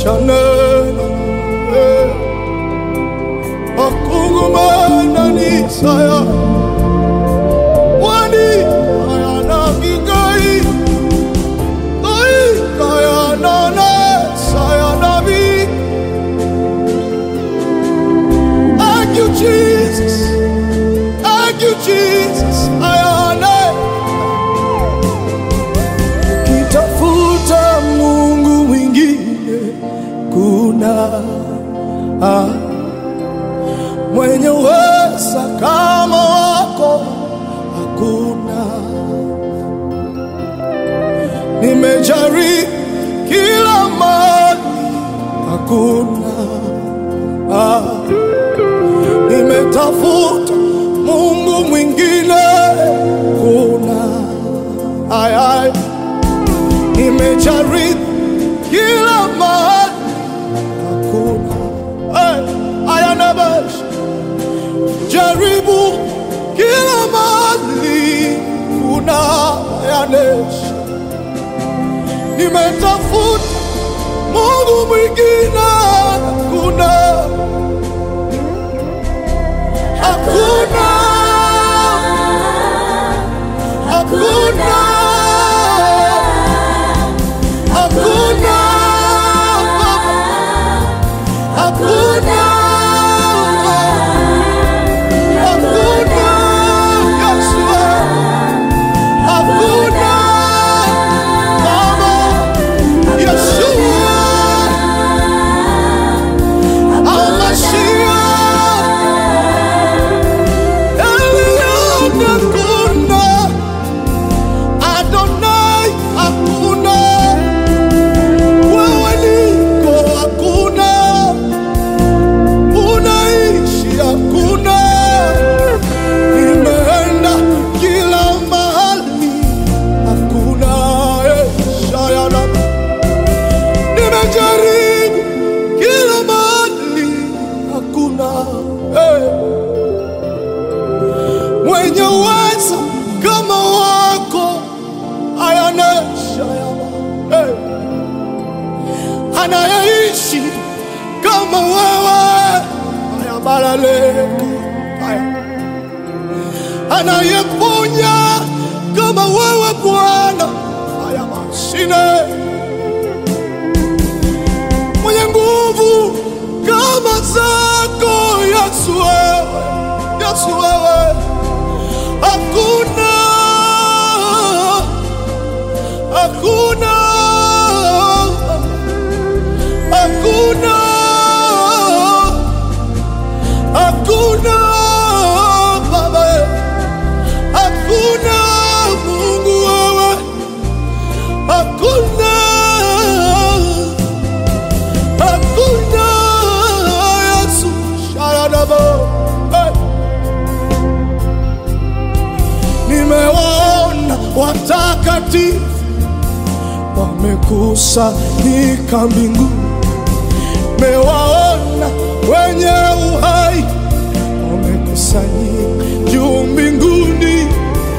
shanena eh. akungumana nisaya wani ayana gigai ai kayana ne sayana bi Thank you Jesus Thank you Jesus ayana kitafuta Mungu mwingine kuna ah, mwenye uweza kama wako hakuna. Nimejaribu kila mali hakuna ah, nimetafuta Mungu mwingine kuna ay, ay. Nimejaribu kila mahali hakuna. Hey, ayana bash. Jaribu kila mahali kuna yanesh. Nimetafuta Mungu mwingine hakuna, hakuna, hakuna. Hakuna Baba, hakuna, hakuna Yesu, hakuna Baba, Yeshua, Al-Mashiach, Elion, hakuna Adonai, hakuna wewe niko hakuna, unaishi hakuna, nimeenda kila mahali hakuna, eh, shayana, nimejaribu kila mahali hakuna, eh, mwenye uweza kama wako ayana shayana, eh anayeishi kama wewe ayabalaleka aya anayeponya kama wewe Bwana aya mashine mwenye nguvu kama zako Yesu wewe Yesu wewe hakuna hakuna hakuna hakuna baba hakuna mungu wewe hakuna hakuna yesu sharadabo hey. nimewaona watakatifu wamekusanyika mbinguni mewaona wenye uhai wamekusanyika juu mbinguni,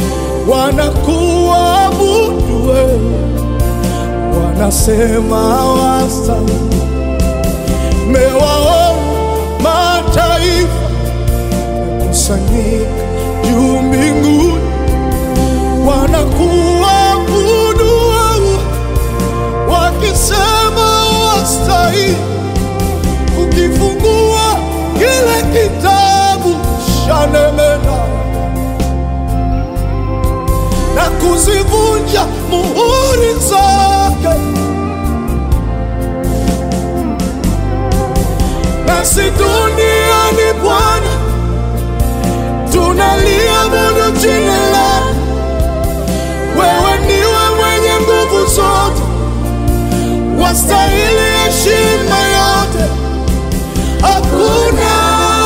wanakuabudu wewe, wanasema wastahili. Mewaona mataifa wamekusanyika juu mbinguni, wanakuabudu wewe, wakisema wastahili ukifungua kile kitabu shanemena na kuzivunja muhuri zake, nasi duniani Bwana tunaliabudu jina lako. Wewe ndiwe mwenye nguvu zote, wastahili heshima yote. Hakuna,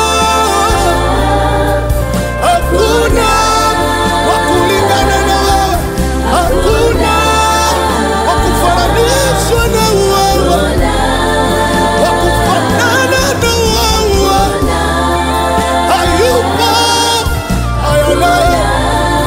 hakuna wa kulingana na wewe, hakuna wa kufananishwa na wewe, wa kufanana na wewe, hayupo ayolaye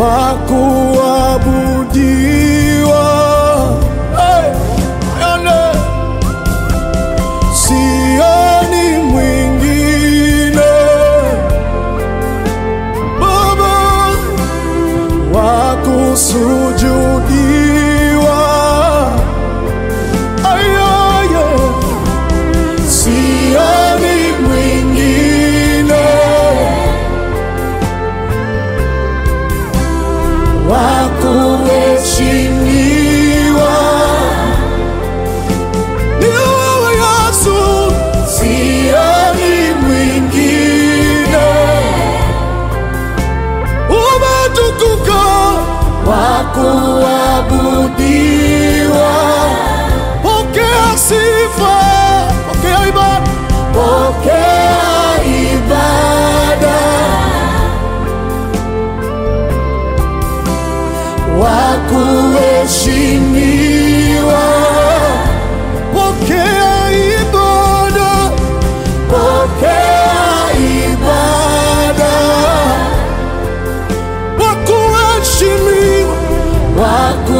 wa kuabudiwa. Hey, ane. Sioni mwingine Baba wa kusujudiwa. Ayaye, sioni mwingine wa kuheshimiwa. Ni wewe Yesu, sioni mwingine umetukuka wa kuabudiwa. Pokea sifa, pokea ibada, pokea ibada wa kuheshimiwa. Pokea ibada, pokea ibada wa kuheshimiwa, wa